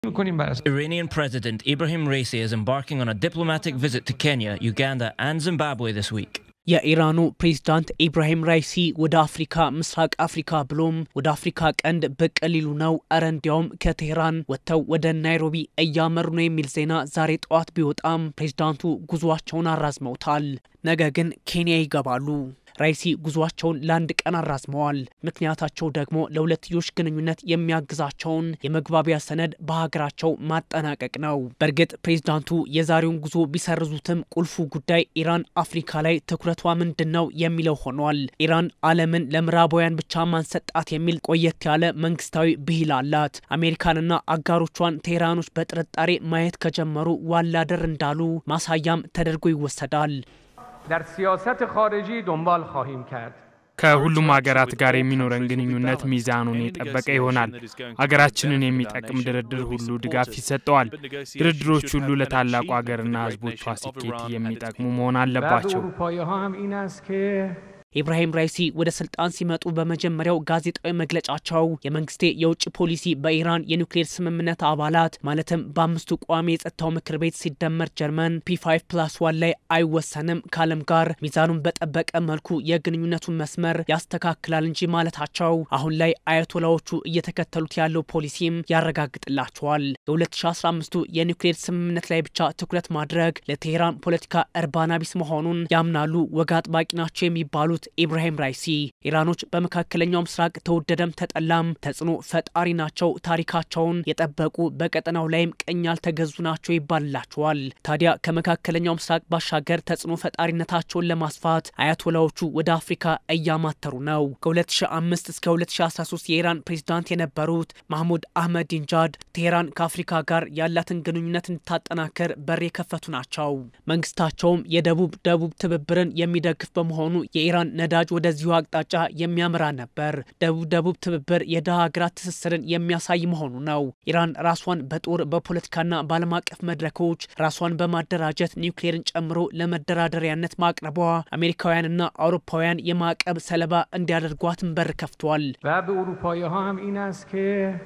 Iranian President Ibrahim Raisi is embarking on a diplomatic visit to Kenya, Uganda, and Zimbabwe this week. የኢራኑ ፕሬዝዳንት ኢብራሂም ራይሲ ወደ አፍሪካ ምስራቅ አፍሪካ ብሎም ወደ አፍሪካ ቀንድ ብቅ ሊሉ ነው። እረ እንዲያውም ከቴህራን ወጥተው ወደ ናይሮቢ እያመሩ ነው የሚል ዜና ዛሬ ጠዋት ቢወጣም ፕሬዝዳንቱ ጉዟቸውን አራዝመውታል። ነገ ግን ኬንያ ይገባሉ። ራይሲ ጉዟቸውን ለአንድ ቀን አራዝመዋል። ምክንያታቸው ደግሞ ለሁለትዮሽ ግንኙነት የሚያግዛቸውን የመግባቢያ ሰነድ በሀገራቸው ማጠናቀቅ ነው። በእርግጥ ፕሬዝዳንቱ የዛሬውን ጉዞ ቢሰርዙትም ቁልፉ ጉዳይ ኢራን አፍሪካ ላይ ትኩረቷ ምንድን ነው የሚለው ሆኗል። ኢራን ዓለምን ለምዕራባውያን ብቻ ማንሰጣት የሚል ቆየት ያለ መንግስታዊ ብሂል አላት። አሜሪካንና አጋሮቿን ቴህራኖች በጥርጣሬ ማየት ከጀመሩ ዋላደር እንዳሉ ማሳያም ተደርጎ ይወሰዳል። در سیاست خارجی دنبال خواهیم کرد ከሁሉም ሀገራት ጋር የሚኖረን ግንኙነት ሚዛኑን የጠበቀ ይሆናል። ሀገራችንን የሚጠቅም ድርድር ሁሉ ድጋፍ ይሰጠዋል። ድርድሮች ሁሉ ለታላቁ ሀገርና ሕዝቦቿ ስኬት የሚጠቅሙ መሆን አለባቸው። اروپایی ها هم این است که ኢብራሂም ራይሲ ወደ ስልጣን ሲመጡ በመጀመሪያው ጋዜጣዊ መግለጫቸው የመንግስቴ የውጭ ፖሊሲ በኢራን የኒውክሌር ስምምነት አባላት ማለትም በአምስቱ ቋሚ የጸጥታው ምክር ቤት ሲደመር ጀርመን ፒ5 ፕላስ ዋን ላይ አይወሰንም ከዓለም ጋር ሚዛኑን በጠበቀ መልኩ የግንኙነቱን መስመር ያስተካክላል እንጂ ማለታቸው አሁን ላይ አያቶላዎቹ እየተከተሉት ያለው ፖሊሲም ያረጋግጥላቸዋል። የ2015ቱ የኒውክሌር ስምምነት ላይ ብቻ ትኩረት ማድረግ ለቴሄራን ፖለቲካ እርባና ቢስ መሆኑን ያምናሉ ወግ አጥባቂ ናቸው የሚባሉት ኢብራሂም ራይሲ ኢራኖች በመካከለኛው ምስራቅ ተወደደም ተጠላም ተጽዕኖ ፈጣሪ ናቸው፣ ታሪካቸውን የጠበቁ በቀጠናው ላይም ቀኝ ያልተገዙ ናቸው ይባልላቸዋል። ታዲያ ከመካከለኛው ምስራቅ ባሻገር ተጽዕኖ ፈጣሪነታቸውን ለማስፋት አያቶላዎቹ ወደ አፍሪካ እያማተሩ ነው። ከ2005 እስከ 2013 የኢራን ፕሬዝዳንት የነበሩት ማህሙድ አህመዲንጃድ ቴሄራን ከአፍሪካ ጋር ያላትን ግንኙነት እንድታጠናክር በር የከፈቱ ናቸው። መንግስታቸውም የደቡብ ደቡብ ትብብርን የሚደግፍ በመሆኑ የኢራን ነዳጅ ወደዚሁ አቅጣጫ የሚያመራ ነበር። ደቡብ ደቡብ ትብብር የድሃ ሀገራት ትስስርን የሚያሳይ መሆኑ ነው። ኢራን ራሷን በጦር በፖለቲካና በዓለም አቀፍ መድረኮች ራሷን በማደራጀት ኒውክሌርን ጨምሮ ለመደራደሪያነት ማቅረቧ አሜሪካውያንና አውሮፓውያን የማዕቀብ ሰለባ እንዲያደርጓትን በር ከፍቷል። و به اروپایی ها هم این است که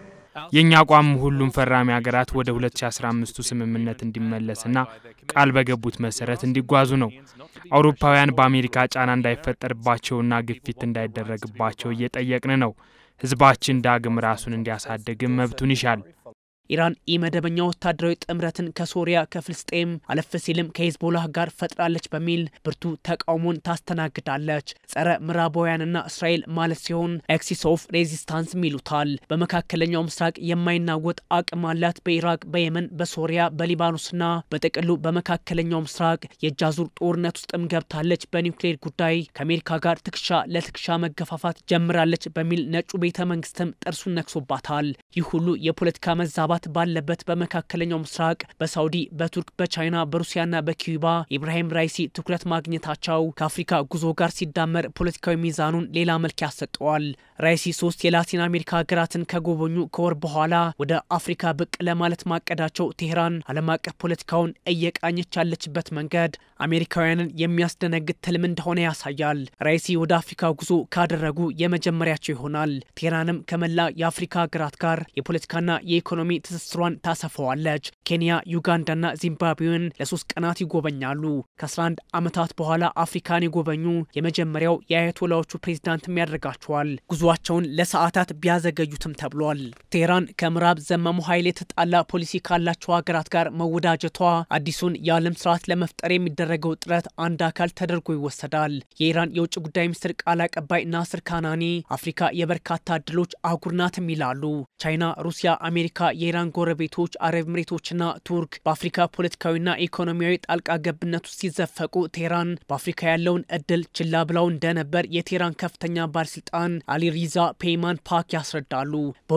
የእኛ አቋም ሁሉም ፈራሚ ሀገራት ወደ 2015ቱ ስምምነት እንዲመለስና ቃል በገቡት መሰረት እንዲጓዙ ነው። አውሮፓውያን በአሜሪካ ጫና እንዳይፈጠርባቸውና ግፊት እንዳይደረግባቸው እየጠየቅን ነው። ህዝባችን ዳግም ራሱን እንዲያሳድግም መብቱን ይሻል። ኢራን ኢመደበኛ ወታደራዊ ጥምረትን ከሶሪያ ከፍልስጤም አለፍ ሲልም ከሂዝቦላህ ጋር ፈጥራለች በሚል ብርቱ ተቃውሞን ታስተናግዳለች። ጸረ ምዕራባውያንና እስራኤል ማለት ሲሆን ኤክሲስ ኦፍ ሬዚስታንስም ይሉታል። በመካከለኛው ምስራቅ የማይናወጥ አቅም አላት። በኢራቅ፣ በየመን፣ በሶሪያ፣ በሊባኖስና በጥቅሉ በመካከለኛው ምስራቅ የእጃዙር ጦርነት ውስጥም ገብታለች። በኒውክሌር ጉዳይ ከአሜሪካ ጋር ትከሻ ለትከሻ መገፋፋት ጀምራለች በሚል ነጩ ቤተ መንግስትም ጥርሱን ነክሶባታል። ይህ ሁሉ የፖለቲካ መዛባት ባለበት በመካከለኛው ምስራቅ በሳውዲ፣ በቱርክ፣ በቻይና፣ በሩሲያና በኪዩባ ኢብራሂም ራይሲ ትኩረት ማግኘታቸው ከአፍሪካ ጉዞ ጋር ሲዳመር ፖለቲካዊ ሚዛኑን ሌላ መልክ ያሰጠዋል። ራይሲ ሶስት የላቲን አሜሪካ ሀገራትን ከጎበኙ ከወር በኋላ ወደ አፍሪካ ብቅ ለማለት ማቀዳቸው ቴህራን ዓለም አቀፍ ፖለቲካውን እየቃኘች ያለችበት መንገድ አሜሪካውያንን የሚያስደነግጥ ትልም እንደሆነ ያሳያል። ራይሲ ወደ አፍሪካ ጉዞ ካደረጉ የመጀመሪያቸው ይሆናል። ቴህራንም ከመላ የአፍሪካ ሀገራት ጋር የፖለቲካና የኢኮኖሚ ትስስሯን ታሰፋዋለች። ኬንያ፣ ዩጋንዳና ዚምባብዌን ለሶስት ቀናት ይጎበኛሉ። ከ11 ዓመታት በኋላ አፍሪካን የጎበኙ የመጀመሪያው የአያቶላዎቹ ፕሬዝዳንትም ያደርጋቸዋል። ጉዟቸውን ለሰዓታት ቢያዘገዩትም ተብሏል። ቴህራን ከምዕራብ ዘመሙ ኃይል የተጣላ ፖሊሲ ካላቸው ሀገራት ጋር መወዳጀቷ አዲሱን የዓለም ስርዓት ለመፍጠር የሚደረገው ጥረት አንድ አካል ተደርጎ ይወሰዳል። የኢራን የውጭ ጉዳይ ሚኒስትር ቃል አቀባይ ናስር ካናኒ አፍሪካ የበርካታ እድሎች አህጉር ናትም ይላሉ። ቻይና፣ ሩሲያ፣ አሜሪካ የኢራን ጎረቤቶች አረብ ኤምሬቶችና ቱርክ በአፍሪካ ፖለቲካዊና ኢኮኖሚያዊ ጣልቃ ገብነት ውስጥ ሲዘፈቁ ቴህራን በአፍሪካ ያለውን እድል ችላ ብለው እንደነበር የቴህራን ከፍተኛ ባለስልጣን አሊ ሪዛ ፔይማን ፓክ ያስረዳሉ።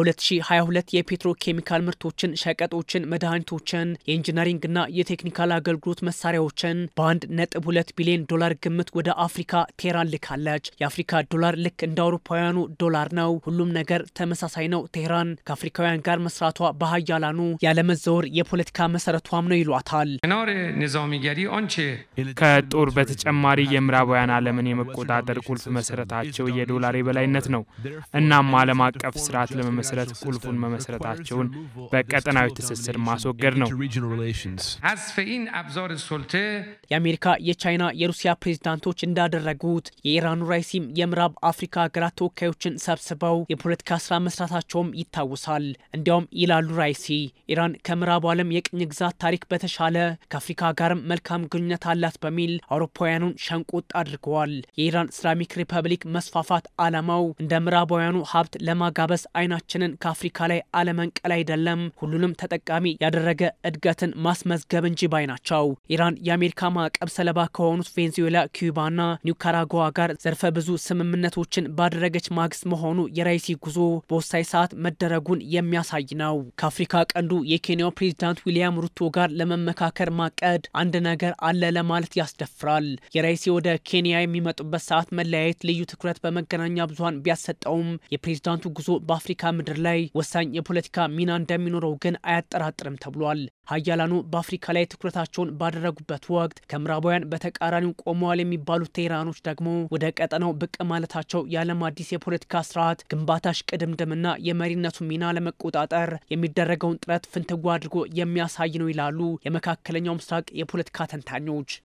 በ2022 የፔትሮ ኬሚካል ምርቶችን፣ ሸቀጦችን፣ መድኃኒቶችን፣ የኢንጂነሪንግና የቴክኒካል አገልግሎት መሳሪያዎችን በአንድ ነጥብ ሁለት ቢሊዮን ዶላር ግምት ወደ አፍሪካ ቴህራን ልካለች። የአፍሪካ ዶላር ልክ እንደ አውሮፓውያኑ ዶላር ነው። ሁሉም ነገር ተመሳሳይ ነው። ቴህራን ከአፍሪካውያን ጋር መስራቷ በሀያላኑ ያለመዘወር የፖለቲካ መሰረቷም ነው ይሏታል። کنار نظامیگری آنچه ከጦር በተጨማሪ የምዕራባውያን ዓለምን የመቆጣጠር ቁልፍ መሰረታቸው የዶላር የበላይነት ነው። እናም ዓለም አቀፍ ስርዓት ለመመስረት ቁልፉን መመስረታቸውን በቀጠናዊ ትስስር ማስወገድ ነው። حذف این ابزار سلطه የአሜሪካ፣ የቻይና፣ የሩሲያ ፕሬዝዳንቶች እንዳደረጉት የኢራኑ ራይሲም የምዕራብ አፍሪካ ሀገራት ተወካዮችን ሰብስበው የፖለቲካ ስራ መስራታቸውም ይታወሳል። እንዲያውም ይላሉ ራይሲ ኢራን ከምዕራቡ ዓለም የቅኝ ግዛት ታሪክ በተሻለ ከአፍሪካ ጋርም መልካም ግንኙነት አላት በሚል አውሮፓውያኑን ሸንቆጥ አድርገዋል። የኢራን እስላሚክ ሪፐብሊክ መስፋፋት ዓላማው እንደ ምዕራባውያኑ ሀብት ለማጋበስ አይናችንን ከአፍሪካ ላይ አለመንቀል አይደለም፣ ሁሉንም ተጠቃሚ ያደረገ እድገትን ማስመዝገብ እንጂ ባይ ናቸው። ኢራን የአሜሪካ ማዕቀብ ሰለባ ከሆኑት ቬንዙዌላ፣ ኩባና ኒካራጓ ጋር ዘርፈ ብዙ ስምምነቶችን ባደረገች ማግስት መሆኑ የራይሲ ጉዞ በወሳኝ ሰዓት መደረጉን የሚያሳይ ነው። ከአፍሪካ ቀንዱ የኬንያው ፕሬዚዳንት ዊሊያም ሩቶ ጋር ለመመካከር ማቀድ አንድ ነገር አለ ለማለት ያስደፍራል። የራይሲ ወደ ኬንያ የሚመጡበት ሰዓት መለያየት ልዩ ትኩረት በመገናኛ ብዙኃን ቢያሰጠውም የፕሬዚዳንቱ ጉዞ በአፍሪካ ምድር ላይ ወሳኝ የፖለቲካ ሚና እንደሚኖረው ግን አያጠራጥርም ተብሏል። ሀያላኑ በአፍሪካ ላይ ትኩረታቸውን ባደረጉበት ወቅት ከምዕራባውያን በተቃራኒው ቆመዋል የሚባሉት ቴህራኖች ደግሞ ወደ ቀጠናው ብቅ ማለታቸው የዓለም አዲስ የፖለቲካ ስርዓት ግንባታ ሽቅድምድምና የመሪነቱ ሚና ለመቆጣጠር የሚደረገውን ጥረት ፍንትዋ አድርጎ የሚያሳይ ነው ይላሉ የመካከለኛው ምስራቅ የፖለቲካ ተንታኞች።